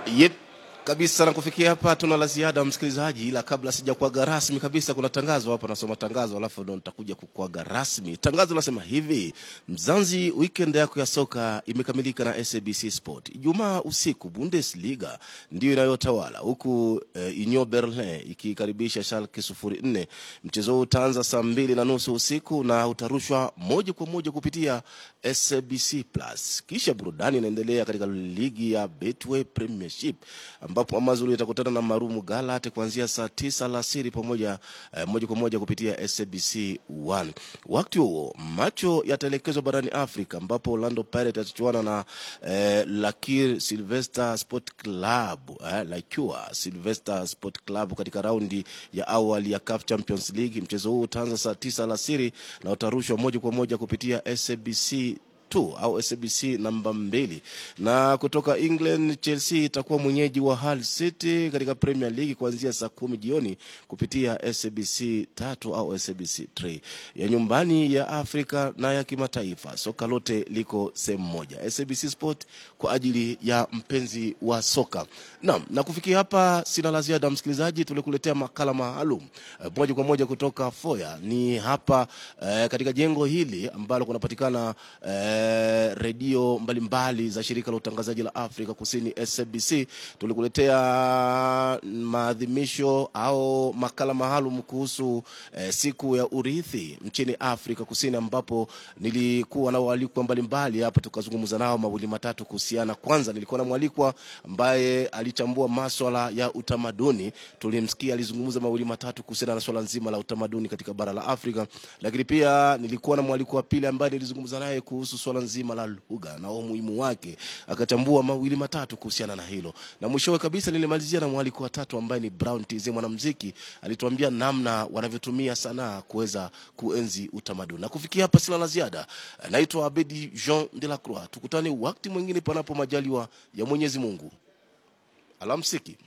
Yep. Kabisa na kufikia hapa tuna la ziada msikilizaji, ila kabla sijakuaga rasmi kabisa, kuna tangazo hapa, nasoma tangazo alafu ndo nitakuja kukuaga rasmi. Tangazo nasema hivi: Mzanzi, weekend yako ya soka imekamilika na SABC Sport. Ijumaa usiku Bundesliga ndio inayotawala huku eh, Union Berlin ikikaribisha Schalke 04. Mchezo huu utaanza saa mbili na nusu usiku na utarushwa moja kwa moja kupitia SABC Plus. Kisha burudani inaendelea katika ligi ya Betway Premiership ambapo Amazulu itakutana na Marumu Galat kuanzia saa tisa alasiri pamoja eh, moja kwa moja kupitia SABC 1. Wakati huo macho yataelekezwa barani Afrika ambapo Orlando Pirates atachuana na eh, Lakir Sylvester Sport Club eh, Lakua Sylvester Sport Club katika raundi ya awali ya CAF Champions League. Mchezo huu utaanza saa tisa alasiri na utarushwa moja kwa moja kupitia SABC 2 au SABC namba mbili. Na kutoka England, Chelsea itakuwa mwenyeji wa Hull City katika Premier League kuanzia saa kumi jioni kupitia SABC tatu au SABC 3. Ya nyumbani ya Afrika na ya kimataifa, soka lote liko sehemu moja, SABC Sport kwa ajili ya mpenzi wa soka. Naam, na kufikia hapa sina la ziada msikilizaji, tulikuletea makala maalum eh, moja kwa moja kutoka Foya ni hapa eh, katika jengo hili ambalo kunapatikana eh, redio mbalimbali za shirika la utangazaji la Afrika Kusini SABC. Tulikuletea maadhimisho au makala maalum kuhusu eh, siku ya urithi nchini Afrika Kusini, ambapo nilikuwa na waalikwa mbalimbali hapa, tukazungumza nao mawili matatu kuhusiana. Kwanza nilikuwa na mwalikwa ambaye alichambua maswala ya utamaduni, tulimsikia alizungumza mawili matatu kuhusiana na swala nzima la utamaduni katika bara la Afrika, lakini pia nilikuwa na mwalikwa wa pili ambaye nilizungumza naye kuhusu swala nzima la lugha na umuhimu wake, akachambua mawili matatu kuhusiana na hilo, na mwishowe kabisa nilimalizia na mwaliko wa tatu ambaye ni Brown TZ, mwanamuziki, alituambia namna wanavyotumia sanaa kuweza kuenzi utamaduni. Na kufikia hapa sina la ziada, naitwa Abedi Jean de la Croix. Tukutane wakati mwingine, panapo majaliwa ya Mwenyezi Mungu. Alamsiki.